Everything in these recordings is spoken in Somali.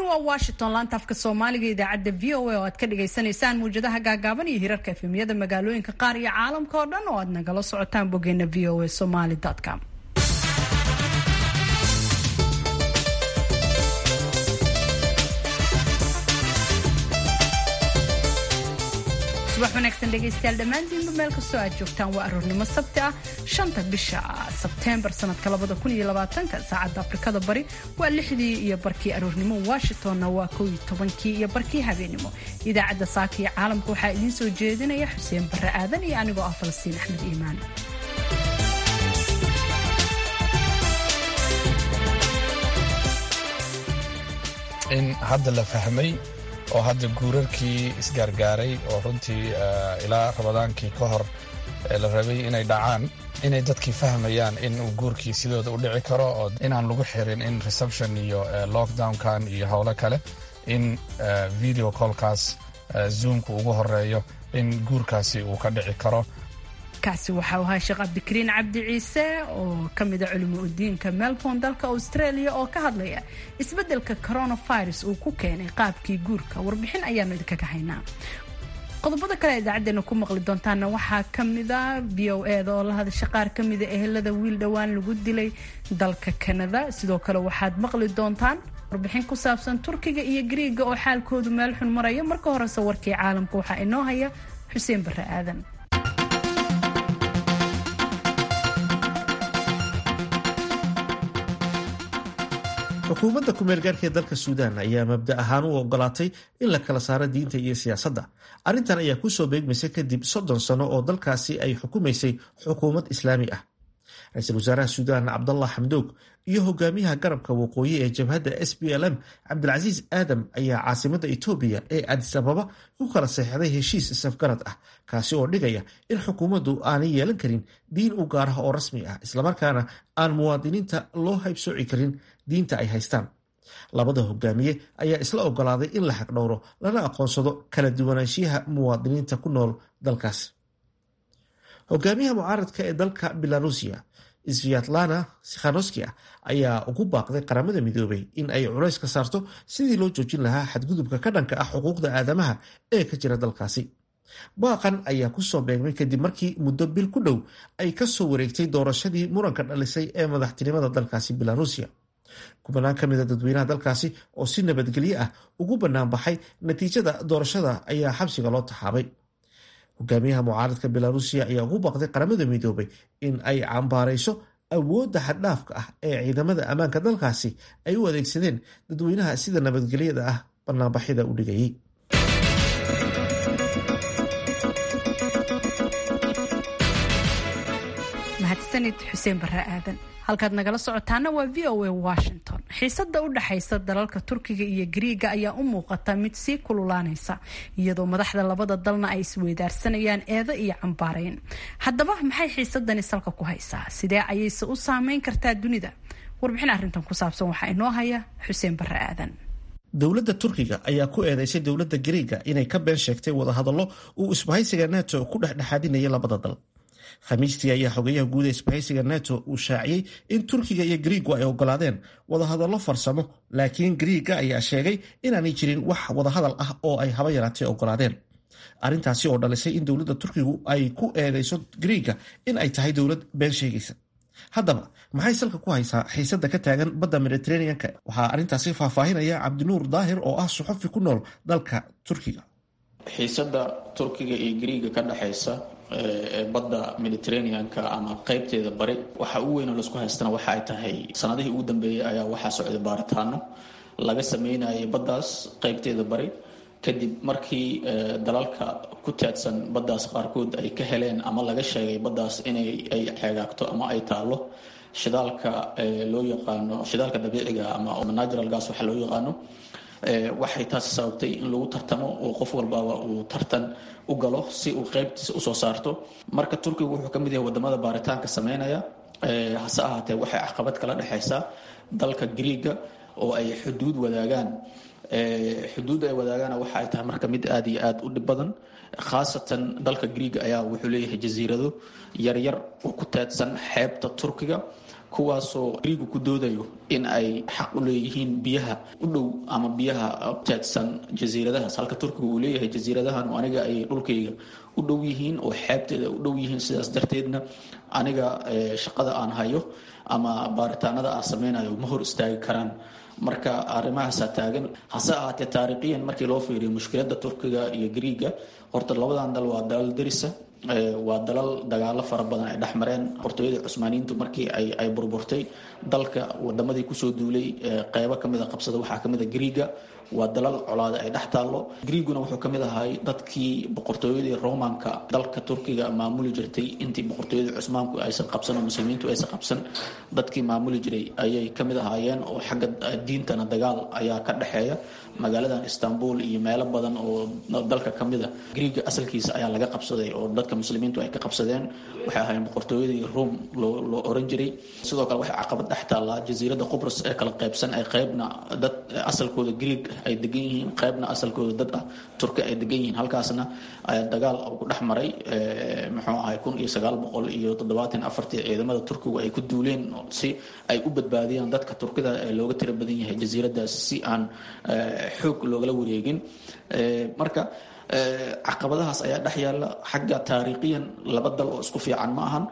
waa washington laanta afka soomaaliga idaacadda v o a oo aad ka dhagaysanaysaan muwjadaha gaagaaban iyo hirarka efemyada magaalooyinka qaar iyo caalamka oo dhan oo aad nagala socotaan bogeena v o a somaly com subax wanaagsan dhegaystayaal dhammaantiinba meel kastoo aad joogtaan waa aroornimo sabti ah shanta bisha sebteembar sanadka labada kun iyo labaatanka saacadda afrikada bari waa lixdii iyo barkii aroornimo washingtonna waa kow iyo tobankii iyo barkii habeenimo idaacadda saaka iyo caalamka waxaa idiin soo jeedinaya xuseen barre aadan iyo anigoo ah falastiin axmed iimaan in hadda la fahmay oo hadda guurarkii isgaargaaray oo runtii ilaa ramadaankii ka hor la rabay inay dhacaan inay dadkii fahmayaan in uu guurkii sidooda u dhici karo oo inaan lagu xirin in reception iyo lockdownkan iyo howlo kale in video callkaas zoomka ugu horeeyo in guurkaasi uu ka dhici karo kaasi waxau ahaa sheekh cabdikariin cabdi ciise oo ka mida culimo udiinka melbourne dalka australia oo ka hadlaya isbeddelka coronavirus uu ku keenay qaabkii guurka warbixin ayaanu idinkaga haynaa qodobada kale idaacadeena ku maqli doontaana waxaa kamida v o eda oo la hadasha qaar kamida ehelada wiil dhowaan lagu dilay dalka canada sidoo kale waxaad maqli doontaan warbixin ku saabsan turkiga iyo griiga oo xaalkoodu meel xun maraya marka horese warkii caalamka waxaa inoo haya xuseen barre aadan xukuumadda ku-meelgaarka ee dalka suudaan ayaa mabda ahaan u ogolaatay in la kala saaro diinta iyo siyaasadda arrintan ayaa kusoo beegmaysa kadib soddon sano oo dalkaasi ay xukumaysay xukuumad islaami ah ra-iisul wasaaraha suudaan cabdallah xamdoog iyo hogaamiyaha garabka waqooyi ee jabhadda s b l m cabdilcasiis aadam ayaa caasimadda etoobiya ee adis ababa ku kala seexday heshiis safgarad ah kaasi oo dhigaya in xukuumaddu aanay yeelan karin diin u gaar ah oo rasmi ah islamarkaana aan muwaadiniinta loo haybsooci karin diinta ay haystaan labada hogaamiye ayaa isla ogolaaday in la xaqdhowro lana aqoonsado kala duwanaanshiyaha muwaadiniinta ku nool dalkaas hogaamiyaha mucaaradka ee dalka belarusiya sviatlana sikhanoskia ayaa ugu baaqday qaramada midoobay in ay culays ka saarto sidii loo joojin lahaa xadgudubka ka dhanka ah xuquuqda aadamaha ee ka jira dalkaasi baaqan ayaa kusoo beegmay kadib markii muddo bil ku dhow ay kasoo wareegtay doorashadii muranka dhalisay ee madaxtinimada dalkaasi belarusiya kubanaan ka mida dadweynaha dalkaasi oo si nabadgelyo ah ugu bannaan baxay natiijada doorashada ayaa xabsiga loo taxaabay hogaamiyaha mucaaradka belarusiya ayaa ugu baaqday qaramada midoobay in ay cambaarayso awoodda xaddhaafka ah ee ciidamada ammaanka dalkaasi ay u adeegsadeen dadweynaha sida nabadgelyada ah banaanbaxyada u dhigayay mahadsanid xuseen barre aadan halkaad nagala socotaana waa v o a washington xiisada u dhexaysa dalalka turkiga iyo griiga ayaa u muuqata mid sii kululaanaysa iyadoo madaxda labada dalna ay isweydaarsanayaan eedo iyo cambaareyn haddaba maxay xiisadani salka ku haysaa sidee ayayse u saameyn kartaa dunida warbixin arrintan ku saabsan waxaa inoo haya xuseen barre aadan dowladda turkiga ayaa ku eedeysay dowladda griiga inay ka been sheegtay wadahadallo uu isbahaysiga nato ku dhexdhexaadinayay labada dal khamiistii ayaa xogeyaha guud ee isbahaysiga nato uu shaaciyey in turkiga iyo griigu ay ogolaadeen wadahadallo farsamo laakiin griiga ayaa sheegay inaanay jirin wax wadahadal ah oo ay haba yaraatee ogolaadeen arrintaasi oo dhalisay in dowladda turkigu ay ku eedeyso griiga in ay tahay dowlad been sheegaysa haddaba maxay salka ku haysaa xiisada ka taagan badda mediteraneanka waxaa arrintaasi faahfaahinaya cabdinuur daahir oo ah suxufi ku nool dalka turkiga xiisada turkiga iyo griiga ka dhexaysa ee badda mediterraneanka ama qeybteeda bari waxa ugu weyn oo laisku haystana waxa ay tahay sanadihii ugu dambeeyey ayaa waxaa socday baaritaano laga sameynayay baddaas qeybteeda bari kadib markii dalalka ku taadsan baddaas qaarkood ay ka heleen ama laga sheegay baddaas inay ay xeegaagto ama ay taallo shidaalka loo yaqaano shidaalka dabiiciga ama natural gas waxa loo yaqaano waxay taasi sababtay in lagu tartamo oo qof walbaba uu tartan u galo si uu qeybtiisa usoo saarto marka turkigu wuxuu ka mid yahay wadamada baaritaanka sameynaya hase ahaatee waxay caqabad kala dhexaysaa dalka griiga oo ay xuduud wadaagaan xuduud ay wadaagaana waxa ay tahay marka mid aada iyo aada u dhib badan khaasatan dalka griiga ayaa wuxuu leeyahay jasiirado yaryar oo ku teedsan xeebta turkiga kuwaasoo griigu ku doodayo in ay xaq u leeyihiin biyaha u dhow ama biyaha teedsan jasiiradahaas halka turkiga uu leeyahay jasiiradahan aniga ay dhulkayga u dhow yihiin oo xeebteeda u dhow yihiin sidaas darteedna aniga shaqada aan hayo ama baaritaanada aan sameynayo ma hor istaagi karaan marka arrimahaasaa taagan hase ahaatee taariikhiyan markii loo fiiriyo mushkiladda turkiga iyo griiga horta labadan dal waa dalal derisa waa dalal dagaalo fara badan ay dhexmareen boqortooyadii cusmaaniyiintu markii ay burburtay dalka wadamadii kusoo duulay qeybo kamid a qabsada waxaa kamid a griiga waa dalal colaada ay dhex taallo griiguna wuxuu kamid ahay dadkii boqortooyadii romanka dalka turkiga maamuli jirtay intii boqortooyadii cusmaanku aysan qabsan oo muslimiintu aysan qabsan dadkii maamuli jiray ayay kamid ahaayeen oo xagga diintana dagaal ayaa ka dhexeeya magaaladan istanbul iyo meelo badan oo dalka kamid a griiga asalkiisa ayaa laga qabsaday oo dadka muslimiintu ay ka qabsadeen waxay ahaayeen boqortooyadii rome loo oran jiray sidoo kale waxay caqabad dhex taallaa jasiiradda qubrus ee kala qaybsan ay qeybna dad asalkooda griig ay degan yihiin qeybna asalkooda dad ah turki ay degan yihiin halkaasna dagaal ku dhex maray muxuu ahay kun iyo sagaal boqol iyo toddobaatan afartii ciidamada turkigu ay ku duuleen si ay u badbaadiyaan dadka turkida ee looga tira badan yahay jasiiradaas si aan xoog loogala wareegin marka caqabadahaas ayaa dhex yaalla xagga taariikhiyan laba dal oo isku fiican ma ahan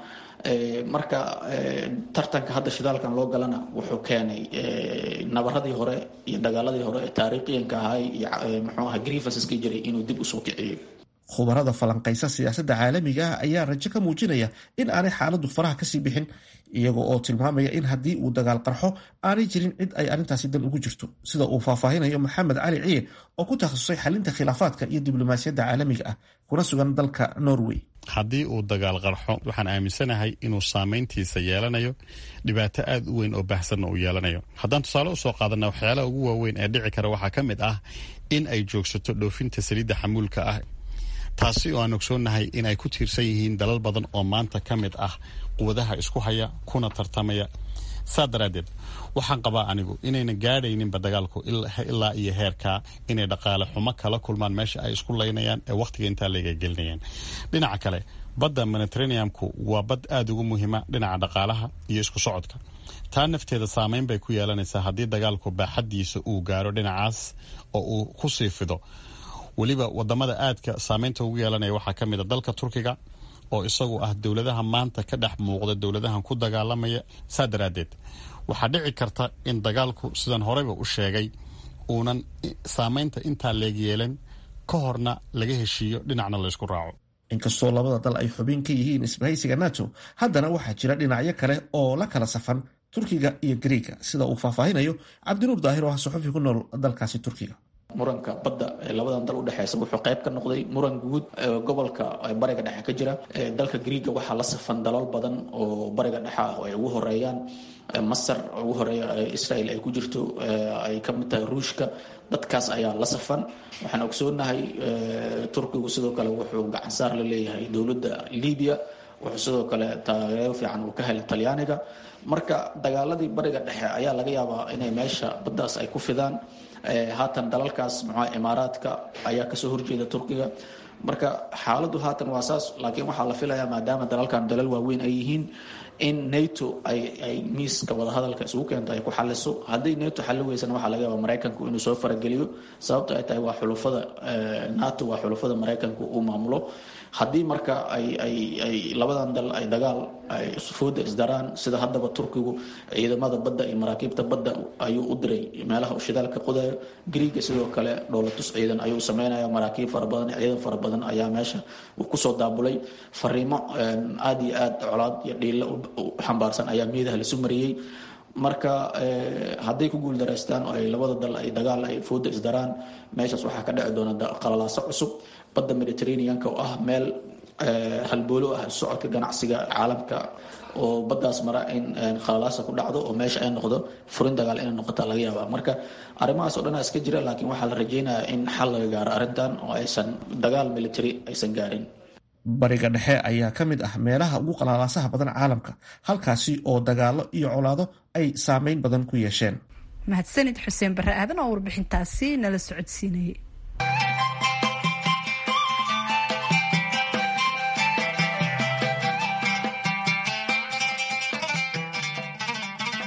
marka tartanka hadda shidaalkan loo galana wuxuu keenay nabaradii hore iyo dagaaladii hore ee taariikhiyanka ahay iyo muxuu aha grievanceska jiray inuu dib usoo kiciyo khubarada falanqaysa siyaasadda caalamiga ah ayaa rajo ka muujinaya in aanay xaaladdu faraha kasii bixin iyaga oo tilmaamaya in haddii uu dagaal qarxo aanay jirin cid ay arrintaasi dan ugu jirto sida uu faahfaahinayo maxamed cali ciye oo ku takhasusay xalinta khilaafaadka iyo diblomaasiyadda caalamiga ah kuna sugan dalka norway haddii uu dagaal qarxo waxaan aaminsanahay inuu saamayntiisa yeelanayo dhibaato aad u weyn oo baahsanna uu yeelanayo haddaan tusaale usoo qaadana waxyaalaha ugu waaweyn ee dhici kara waxaa ka mid ah in ay joogsato dhoofinta saliidda xamuulka ah taasi oo aan ogsoonnahay in ay ku tiirsan yihiin dalal badan oo maanta ka mid ah quwadaha isku haya kuna tartamaya saa daraaddeed waxaan qabaa anigu inayna gaadhayninba dagaalku ilaa iyo heerkaa inay dhaqaale xumo kala kulmaan meesha ay isku laynayaan ee wakhtiga intaa layga gelinayaan dhinaca kale badda mediteraneamku waa bad aada ugu muhiima dhinaca dhaqaalaha iyo isku socodka taa nafteeda saameyn bay ku yeelanaysaa haddii dagaalku baaxaddiisa uu gaaro dhinacaas oo uu ku sii fido weliba wadamada aadka saameynta ugu yeelanaya waxaa ka mid a dalka turkiga oo isagu ah dowladaha maanta ka dhex muuqda dowladahan ku dagaalamaya saa daraaddeed waxaa dhici karta in dagaalku sidan horeyba u sheegay uunan saameynta intaa leeg yeelan ka horna laga heshiiyo dhinacna laysku raaco inkastoo labada dal ay xubin ka yihiin isbahaysiga nato haddana waxaa jira dhinacyo kale oo la kala safan turkiga iyo griiga sida uu faahfaahinayo cabdinuur daahir oo ah saxufi ku nool dalkaasi turkiga muranka badda ee labadan dal udhexeysa wuxuu qayb ka noqday muran guud gobolka bariga dhexe ka jira dalka griiga waxaa la safan dalal badan oo bariga dhexe ah oo ay ugu horeeyaan masar ugu horeeya israel ay ku jirto ay ka mid tahay ruushka dadkaas ayaa la safan waxaan ogsoonahay turkigu sidoo kale wuxuu gacansaar la leeyahay dowladda libiya wuxuu sidoo kale taageero fiican uu ka helay talyaaniga marka dagaaladii bariga dhexe ayaa laga yaabaa inay meesha baddaas ay ku fidaan haatan dalalkaas muxua imaaraadka ayaa kasoo horjeeda turkiga marka xaaladdu haatan waa saas laakiin waxaa la filayaa maadaama dalalkan dalal waaweyn ay yihiin in nato ay ay miiska wadahadalka isugu keento ay ku xaliso hadday nato xalli weysana waxaa laga yaabaa maraykanku inuu soo farageliyo sababto ay tahay waa xulufada nato waa xulufada maraykanku uu maamulo haddii marka ay ay ay labadan dal ay dagaal ay fooda isdaraan sida haddaba turkigu ciidamada badda iyo maraakiibta badda ayuu u diray meelaha uu shidaalka qodayo griiga sidoo kale dhoolatus ciidan ayuu sameynaya maraakiib fara badan ciidan fara badan ayaa meesha uu kusoo daabulay fariimo aada iyo aad colaad iyo dhiilo xambaarsan ayaa miidaha lasu mariyey marka hadday ku guuldaraystaan oo ay labada dal ay dagaal ay fooda isdaraan meeshaas waxaa ka dhici doona qalalaaso cusub badda mediterraneanka oo ah meel halboolo ah socodka ganacsiga caalamka oo baddaas mara in khalalaasa ku dhacdo oo meesha ay noqdo furin dagaal inay noqota laga yaaba marka arrimahaas o dhan iska jira laakiin waxaa la rajeynayaa in xal laga gaaro arrintan oo aysan dagaal military aysan gaarin bariga dhexe ayaa ka mid ah meelaha ugu qalaalaasaha badan caalamka halkaasi oo dagaalo iyo colaado ay saameyn badan ku yeesheen mahadsanid xuseen barre aadan oo warbixintaasi nala socodsiinayay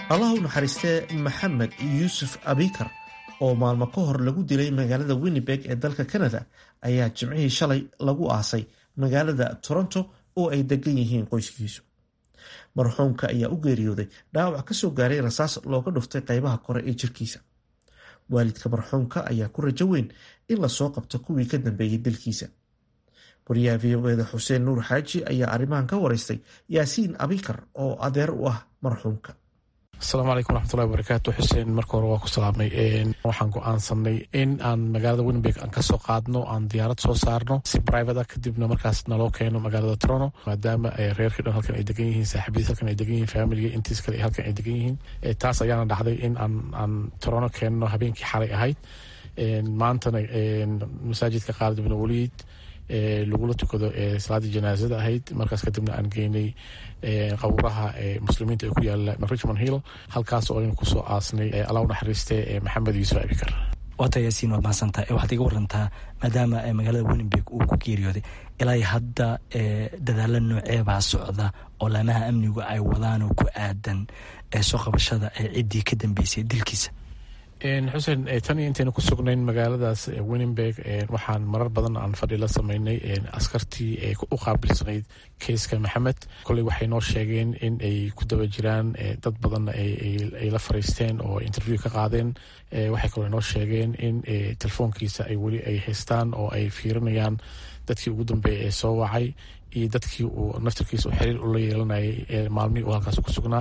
allah u naxariistee maxamed yuusuf abikar oo maalmo ka hor lagu dilay magaalada winnibeg ee dalka canada ayaa jimcihii shalay lagu aasay magaalada toronto oo ay degan yihiin qoyskiisu marxuumka ayaa u geeriyooday dhaawac kasoo gaaray rasaas looga dhuftay qaybaha kore ee jirkiisa waalidka marxuumka ayaa ku rajo weyn in lasoo qabto kuwii ka dambeeyey dilkiisa wariyaha v o eda xuseen nuur xaaji ayaa arrimahan ka waraystay yaasiin abikar oo adeer u ah marxuumka asalaamu calaykum waraxmatullahi wabarakaatu xuseen marka hore waa ku salaamay waxaan go-aansanay in aan magaalada winnibeg aan kasoo qaadno aan diyaarad soo saarno si brivate ah kadibna markaas naloo keeno magaalada toronto maadaama reerkii dhan halkan ay degan yihiin saaxiibadiis halkan ay degan yihiin familiga intiis kale halkan ay degan yihiin taas ayaana dhacday in aan aan toronto keenno habeenkii xalay ahayd maantana masaajidka qaalid ibn waliid lagula tukado salaadii janaasada ahayd markaas kadibna aan geynay qawraha muslimiinta ee ku yaala richmond hill halkaas oo aynu kusoo aasnay alla u naxariiste maxamed yuusuf abikar waata yaasiin waad mahadsantaa waxaad iga warantaa maadaama magaalada winnibeg uu ku geeriyooday ilaa hadda dadaalo nooceebaa socda oo laamaha amnigu ay wadaan oo ku aadan soo qabashada ciddii ka dambeysay dilkiisa xuseen tan iyo intaynu ku sugnayn magaaladaas winningberg waxaan marar badan aan fadhi la sameynay askartii u qaabilsanayd keiska maxamed koley waxay noo sheegeen in ay ku daba jiraan dad badanna ay la fariisteen oo interview ka qaadeen waxay kaloo noo sheegeen in telefoonkiisa ay weli ay haystaan oo ay fiirinayaan dadkii ugu dambeeyay ee soo wacay iyo dadkii uu naftarkiisa xiriir ula yeelanayay maalmihii uu halkaas ku sugnaa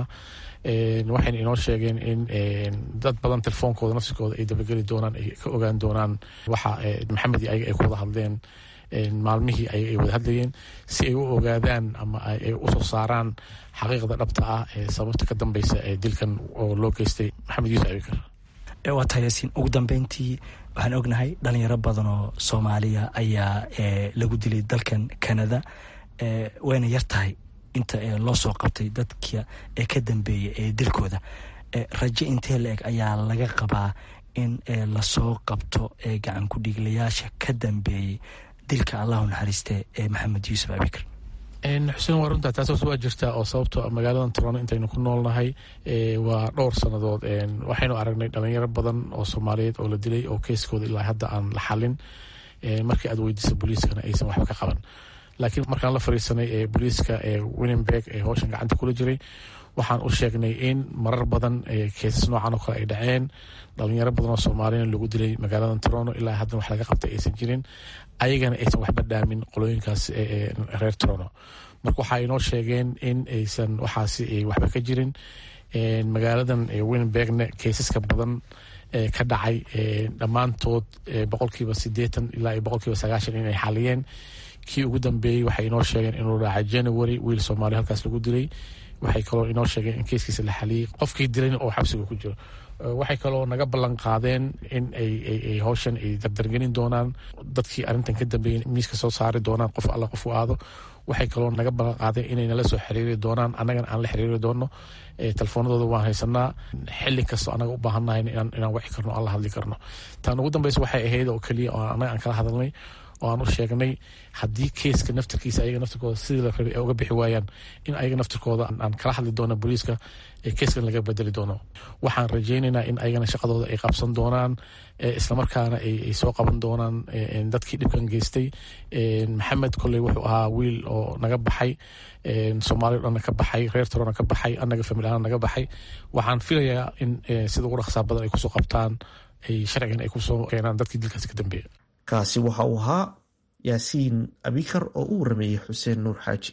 waxayna inoo sheegeen in dad badan telefoonkooda nafsikooda ay dabageli doonaan ay ka ogaan doonaan waxa maxamed iyo ayaga ay ku wada hadleen maalmihii ay wada hadlayeen si ay u ogaadaan ama ay usoo saaraan xaqiiqda dhabta ah ee sababta ka dambeysa ee dilkan oo loo geystay maxamed yuusuf abikar waa tahay yaasiin ugu dambeyntii waxaan ognahay dhalinyaro badan oo soomaaliya ayaa lagu dilay dalkan canada wayna yar tahay inta loo soo qabtay dadka ee ka dambeeya ee dilkooda rajo intee la eg ayaa laga qabaa in lasoo qabto gacan ku-dhiiglayaasha ka dambeeyey dilka allahu naxariiste ee maxamed yuusuf abikar xuseen waa runtaa taas waa jirtaa oo sababto magaaladan toronto intaynu ku noolnahay waa dhowr sannadood waxaynu aragnay dhalinyaro badan oo soomaaliyeed oo la dilay oo keeskooda ilaa hadda aan la xalin markii aad weydiisa booliiskana aysan waxba ka qaban laakiin markaan la fariisanay ee booliiska ee winningberg ee howshan gacanta kula jiray waxaan u sheegnay in marar badan keesas noocan oo kale ay dhaceen dhalinyaro badan oo soomaaliyana lagu dilay magaaladan toronto ilaa haddana wax laga qabtay aysan jirin ayagana aysan waxba dhaamin qolooyinkaas reer toronto marka waxaa inoo sheegeen in aysan waxaasi waxba ka jirin magaaladan winningbergna keesaska badan ka dhacay dhammaantood boqolkiiba sideetan ilaa iyo boqolkiiba sagaashan inay xaliyeen kii ugu dambeeyey waxay inoo sheegeen inuu dhacay january wiil soomaali halkaas lagu dilay waxay kaloo inoo sheegeen in keeskiisa la xaliyey qofkii dilayna oo xabsiga ku jiro waxay kaloo naga ballan qaadeen in ay howshan ay dardargelin doonaan dadkii arrintan ka dambeeyey miiska soo saari doonaan qof alla qof u aado waxay kaloo naga ballan qaadeen inay nala soo xiriiri doonaan annagana aan la xiriiri doono telefoonadooda waan haysanaa xili kastoo anaga u baahannahay inaan waci karno aan la hadli karno taan ugu dambeysa waxay ahayd oo keliya oo annaga aan kala hadalnay oo aan u sheegnay haddii keeska naftarkiisa ayaga naftarkooda sidii la rabay ay uga bixi waayaan in ayaga naftarkooda aan kala hadli doono booliiska ee keeskan laga bedeli doono waxaan rajaynaynaa in ayagana shaqadooda ay qabsan doonaan islamarkaana ay soo qaban doonaan dadkii dhibkan geystay maxamed kolley wuxuu ahaa wiil oo naga baxay soomaaliya o dhanna ka baxay reer torona ka baxay annaga familahana naga baxay waxaan filayaa in sida ugu dhaqsaa badan ay kusoo qabtaan ay sharcigan ay kusoo keenaan dadkii dilkaasi ka dambeeya kaasi waxa uu ahaa yaasiin abikar oo u warameeyey xuseen nuur xaaji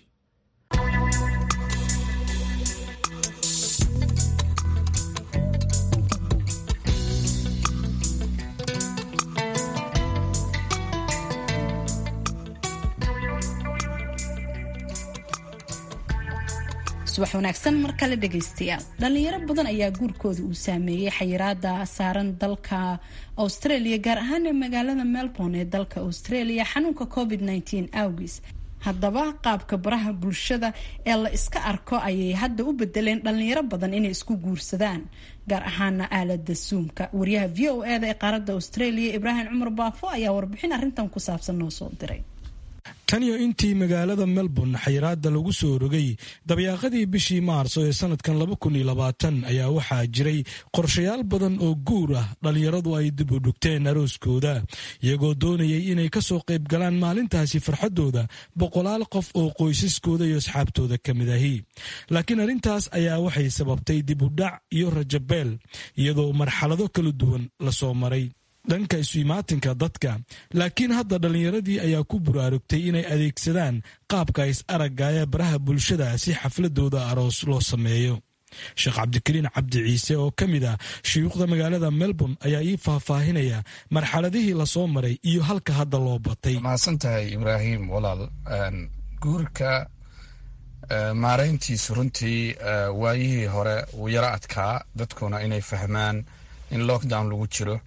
subax wanaagsan mar kale dhegaystayaal dhalinyaro badan ayaa guurkooda uu saameeyey xayiraada saaran dalka australia gaar ahaan magaalada melbourne ee dalka australia xanuunka covid awgiis haddaba qaabka baraha bulshada ee la iska arko ayay hadda u bedeleen dhalinyaro badan inay isku guursadaan gaar ahaana aalada zoomka wariyaha v o eda ee qaaradda australia ibraahim cumar baafo ayaa warbixin arintan ku saabsan noo soo diray tan iyo intii magaalada melbourne xayiraada lagu soo rogay dabyaaqadii bishii maarso ee sanadkan ayaa waxaa jiray qorshayaal badan oo guur ah dhallinyaradu ay dib u dhugteen arooskooda iyagoo doonayay inay kasoo qayb galaan maalintaasi farxaddooda boqolaal qof oo qoysaskooda iyo asxaabtooda ka mid ahi laakiin arrintaas ayaa waxay sababtay dib u dhac iyo rajabeel iyadoo marxalado kala duwan lasoo maray dhanka isu-imaatinka dadka laakiin hadda dhallinyaradii ayaa ku buraarugtay inay adeegsadaan qaabka is aragga ee baraha bulshada si xafladooda aroos loo sameeyo sheekh cabdikariin cabdi ciise oo ka mid ah shuyuukhda magaalada melbourne ayaa ii faahfaahinaya marxaladihii lasoo maray iyo halka hadda loo batay mahadsan tahay ibraahim walaal guurka maarayntiisu runtii waayihii hore wuu yaro adkaa dadkuna inay fahmaan in lockdown lagu jiro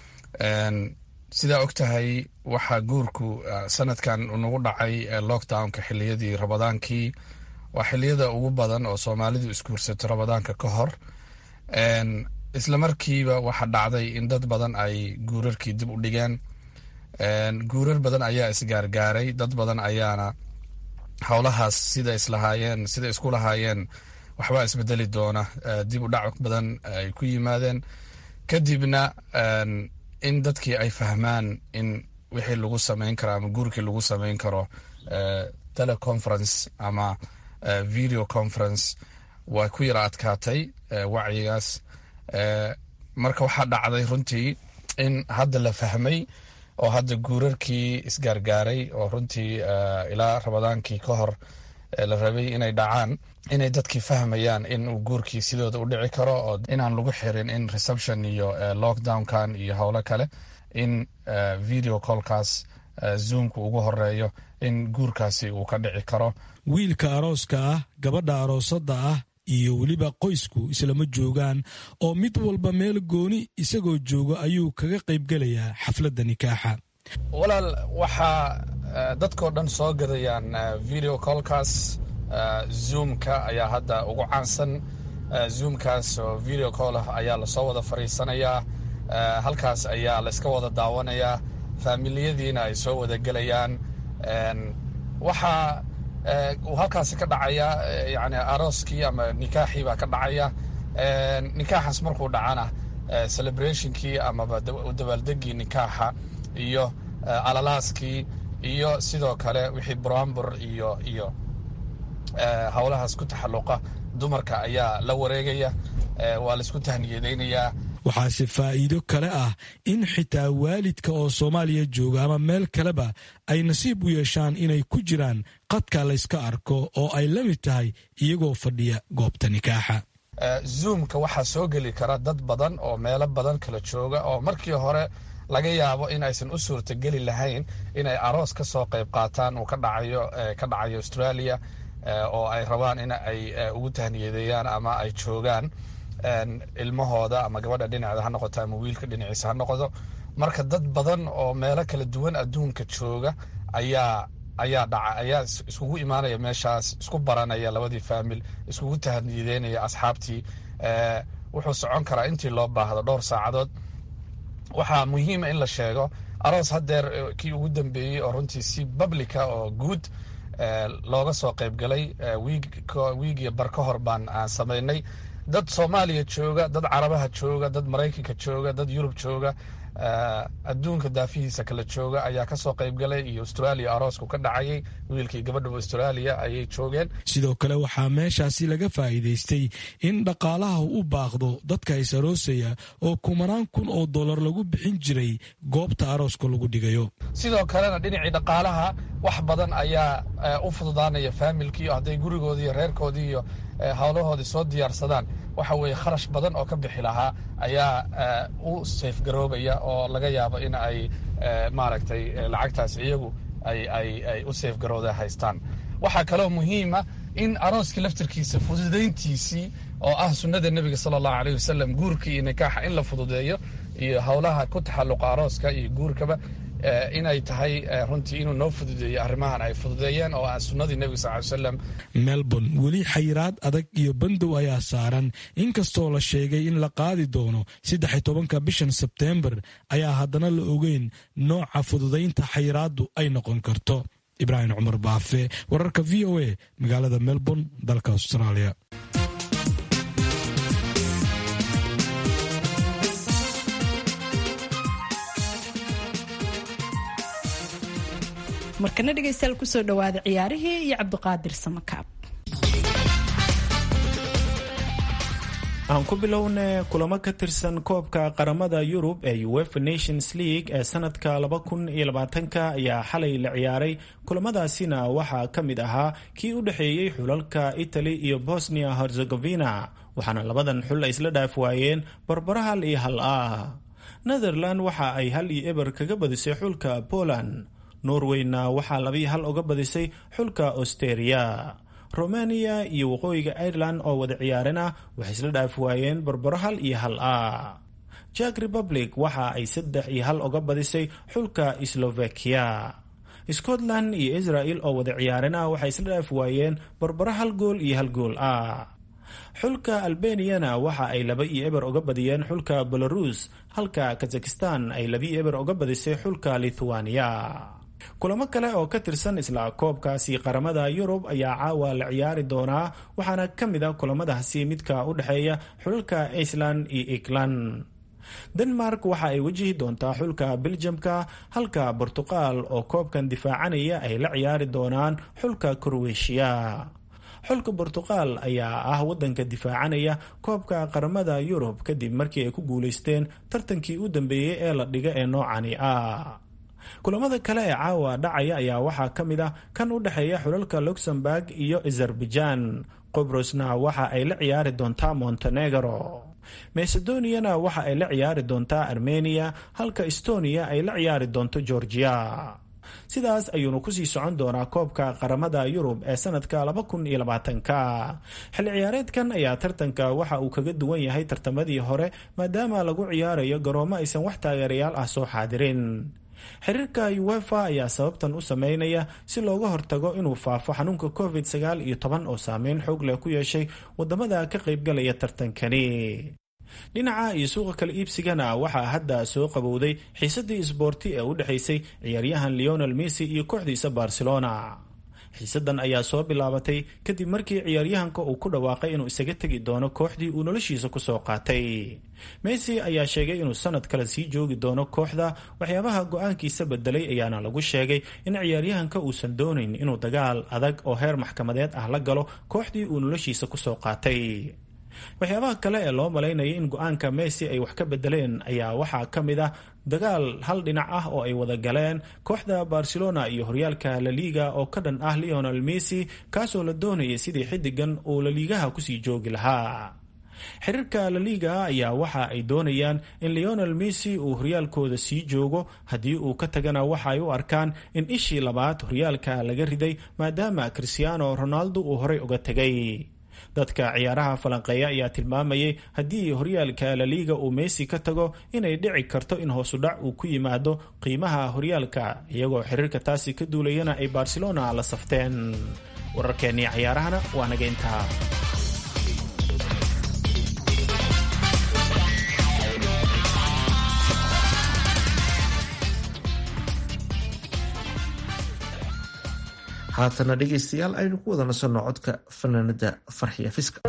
sidaa og tahay waxaa guurku sanadkan nagu dhacay lockdownka xiliyadii rabadaankii waa xiliyada ugu badan oo soomaalidu isguursato rabadaanka ka hor isla markiiba waxaa dhacday in dad badan ay guurarkii dib u dhigeen guurar badan ayaa isgaargaaray dad badan ayaana howlahaas sida islahaayeen sida isku lahaayeen waxbaa isbedeli doona dib u dhac badan ay ku yimaadeen kadibna in dadkii ay fahmaan in wixii lagu samayn karo ama guurkii lagu samayn karo teleconference ama video conference waa ku yara adkaatay wacyigaas marka waxaa dhacday runtii in hadda la fahmay oo hadda guurarkii isgaargaaray oo runtii ilaa rabadaankii ka hor la rabay inay dhacaan inay dadkii fahmayaan in uu guurkii sidooda u dhici karo oo inaan lagu xirin in reception iyo lockdownkan iyo howlo kale in video callkaas zoomka ugu horeeyo in guurkaasi uu ka dhici karo wiilka arooska ah gabadha aroosada ah iyo weliba qoysku islama joogaan oo mid walba meel gooni isagoo jooga ayuu kaga qaybgelayaa xafladda nikaaxa walaal waxaa dadkoo dhan soo gadayaan video callkaas zoomka ayaa hadda ugu caansan zoomkaas oo video call ah ayaa lasoo wada fadhiisanayaa halkaas ayaa layska wada daawanayaa faamiliyadiina ay soo wada gelayaan waxaa uu halkaasi ka dhacaya yani arooskii ama nikaaxii baa ka dhacaya nikaaxaas markuu dhacana celebrationkii amaba dabaaldegii nikaaxa iyo alalaaskii iyo sidoo kale wixii brambur iyo iyo howlahaas ku taxalluqa dumarka ayaa la wareegaya waa laisku tahniyadaynayaa waxaase faa'iido kale ah in xitaa waalidka oo soomaaliya jooga ama meel kaleba ay nasiib u yeeshaan inay ku jiraan qadka layska arko oo ay la mid tahay iyagoo fadhiya goobta nikaaxa zoomka waxaa soo geli kara dad badan oo meelo badan kala jooga oo markii hore laga yaabo in aysan u suurtageli lahayn inay aroos ka soo qayb qaataan uu ka dhacayo ka dhacayo australia oo ay rabaan in ay ugu tahniyadeeyaan ama ay joogaan ilmahooda ama gabadha dhinaceeda ha noqoto ama wiilka dhinaciisa ha noqdo marka dad badan oo meelo kala duwan adduunka jooga ayaa ayaa dhaca ayaa iskugu imaanaya meeshaas isku baranaya labadii faamil iskugu tahniyadeynaya asxaabtii wuxuu socon karaa intii loo baahdo dhowr saacadood waxaa muhiima in la sheego aroos haddeer kii ugu dambeeyey oo runtii si publica oo guud looga soo qaybgalay wiigiyo bar ka hor baan aan samaynay dad soomaaliya jooga dad carabaha jooga dad maraykanka jooga dad yurub jooga adduunka daafihiisa kala jooga ayaa kasoo qaybgalay iyo australia aroosku ka dhacayay wiilkii gabadhaba australia ayay joogeen sidoo kale waxaa meeshaasi laga faa'iidaystay in dhaqaalaha u baaqdo dadka is aroosaya oo kumanaan kun oo dollar lagu bixin jiray goobta arooska lagu dhigayo sidoo kalena dhinacii dhaqaalaha wax badan ayaa u fududaanaya faamilkii hadday gurigoodii iyo reerkoodii iyo howlahoodii soo diyaarsadaan waxa weeye kharash badan oo ka bixi lahaa ayaa u seefgaroobaya oo laga yaabo in ay maaragtay lacagtaas iyagu ay u seefgarooda haystaan waxaa kaloo muhiima in arooskii laftirkiisa fududayntiisii oo ah sunnada nebiga sala allahu aleyh wasalam guurka iyo nikaaxa in la fududeeyo iyo howlaha ku taxalluqa arooska iyo guurkaba inay tahay runtii inuu noo fududeeyo arrimahan ay fududeeyeen oo ah sunnadii nebiga sal ly slam melbourne weli xayiraad adag iyo bandow ayaa saaran inkastoo la sheegay in la qaadi doono saddex tobanka bishan sebteembar ayaa haddana la ogeyn nooca fududaynta xayiraaddu ay noqon karto ibraahim cumar baafe wararka v o a magaalada melbourne dalka australia markana dhegeystayaal kusoo dhawaada ciyaarihii iyo cabdiqaadir samakaab aan ku bilowne kulamo ka tirsan koobka qaramada yurub ee uefa nations league ee sanadka laba kun iyo labaatanka ayaa xalay la ciyaaray kulamadaasina waxaa ka mid ahaa kii u dhexeeyey xulalka italy iyo bosnia herzegovina waxaana labadan xul ay isla dhaaf waayeen barbaro hal iyo hal ah netherland waxa ay hal iyo eber kaga badisay xulka poland norweyna waxaa labiyo hal uga badisay xulka austeria romania iyo waqooyiga ireland oo wada ciyaarana waxay isla dhaaf waayeen barbaro hal iyo hal ah jak republic waxa ay saddex iyo hal uga badisay xulka slovakia scotland iyo israel oo wada ciyaarana waxay isla dhaaf waayeen barbaro hal gool iyo hal gool ah xulka albaniyana waxa ay laba iyo eber uga badiyeen xulka belarus halka kazakistan ay labiyo eber uga badisay xulka lithuania kulamo kale oo ka tirsan isla koobkaasi qaramada yurub ayaa caawa la ciyaari doonaa waxaana ka mid a kulamadaasi midka u dhexeeya xulalka iceland iyo england denmark waxa ay wajihi doontaa xulka beljamka halka bortuqal oo koobkan difaacanaya ay la ciyaari doonaan xulka kroweshiya xulka bortuqal ayaa ah wadanka difaacanaya koobka qaramada yurub kadib markii ay ku guuleysteen tartankii u dambeeyey ee la dhiga ee noocani ah kulamada kale ee caawa dhacaya ayaa waxaa ka mid ah kan u dhexeeya xulalka luxemburg iyo azerbaijan qobrosna waxa ay la ciyaari doontaa montenegro macedoniana waxa ay la ciyaari doontaa armenia halka estonia ay la ciyaari doonto georgia sidaas ayuunu kusii socon doonaa koobka qaramada yurub ee sanadka ka xilli ciyaareedkan ayaa tartanka waxa uu kaga duwan yahay tartamadii hore maadaama lagu ciyaarayo garoomo aysan wax taageerayaal ah soo xaadirin xiriirka uefa ayaa sababtan u sameynaya si looga hortago inuu faafo xanuunka covid sagaal iyo toban oo saameyn xoog leh ku yeeshay wadamada ka qaybgalaya tartankani dhinaca iyo suuqa kala iibsigana waxaa hadda soo qabowday xiisadii isboorti ee u dhexaysay ciyaaryahan leonel messi iyo kooxdiisa barcelona xiisadan ayaa soo bilaabatay kadib markii ciyaaryahanka uu ku dhawaaqay inuu isaga tegi doono kooxdii uu noloshiisa kusoo qaatay messi ayaa sheegay inuu sanad kale sii joogi doono kooxda waxyaabaha go-aankiisa bedelay ayaana lagu sheegay in ciyaaryahanka uusan doonayn inuu dagaal adag oo heer maxkamadeed ah la galo kooxdii uu noloshiisa kusoo qaatay waxyaabaha kale ee loo malaynaya in go-aanka messi ay wax ka bedeleen ayaa waxaa ka mid ah dagaal hal dhinac ah oo ay wada galeen kooxda barcelona iyo horyaalka laliga oo ka dhan ah leonel messi kaasoo la doonayay sidii xidigan uu laliigaha kusii joogi lahaa xiriirka laliga ayaa waxa ay doonayaan in leonel messi uu horyaalkooda sii joogo haddii uu ka tagana waxa ay u arkaan in ishii labaad horyaalka laga riday maadaama cristiano ronaldo uu horey uga tegay dadka ciyaaraha falanqeeya ayaa tilmaamayay haddii horyaalka laliga uu messi ka tago inay dhici karto in hoosudhac uu ku yimaado qiimaha horyaalka iyagoo xiriirka taasi ka duulayana ay barcelona la safteen wararkeennii ciyaarahana waa naga intaa haatana dhegaystayaal aynu ku wada nasanno codka fanaanada farxiya fiska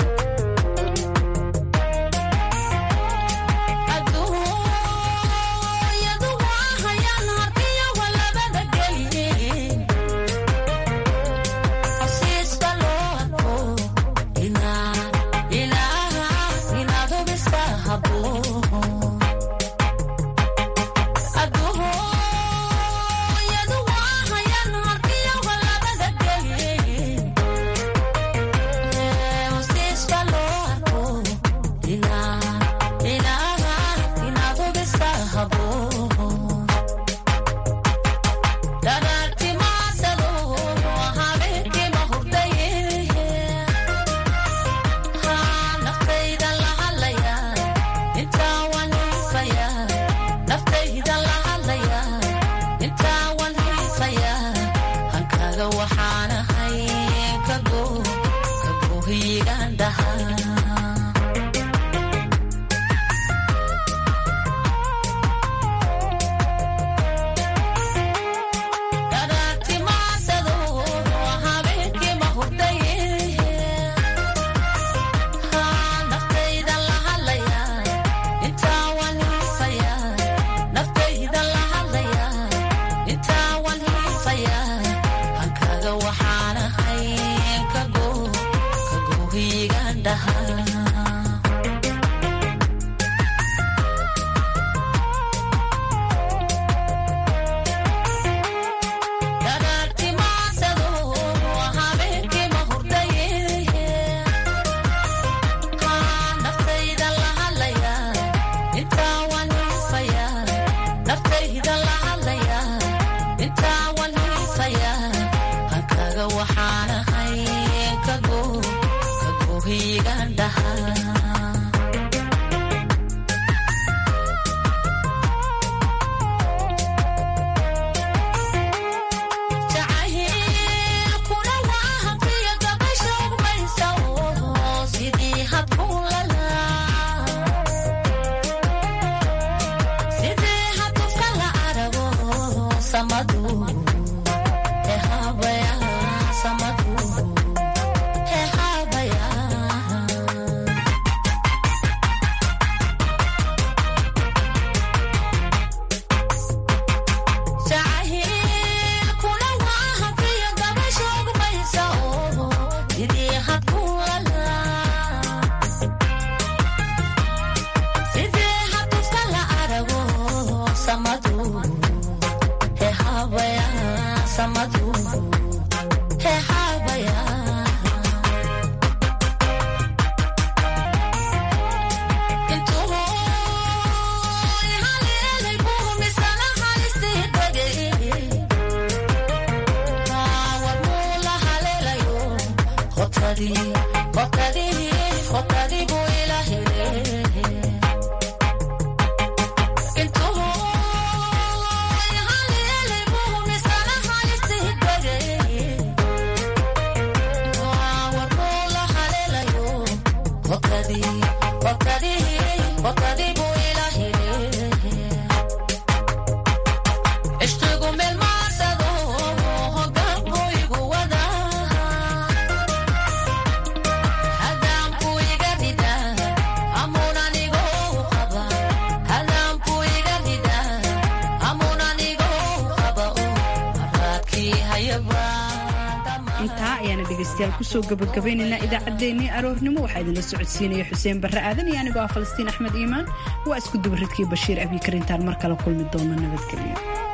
intaa ayaana dhegaystayaal kusoo gabagabaynaynaa idaacaddeenii aroornimo waxaa idinla socodsiinaya xuseen barre aadan iyo anigoo ah falastiin axmed iimaan waa isku dubaridkii bashiir abiikarintaan mar kale kulmi doona nabadgelyo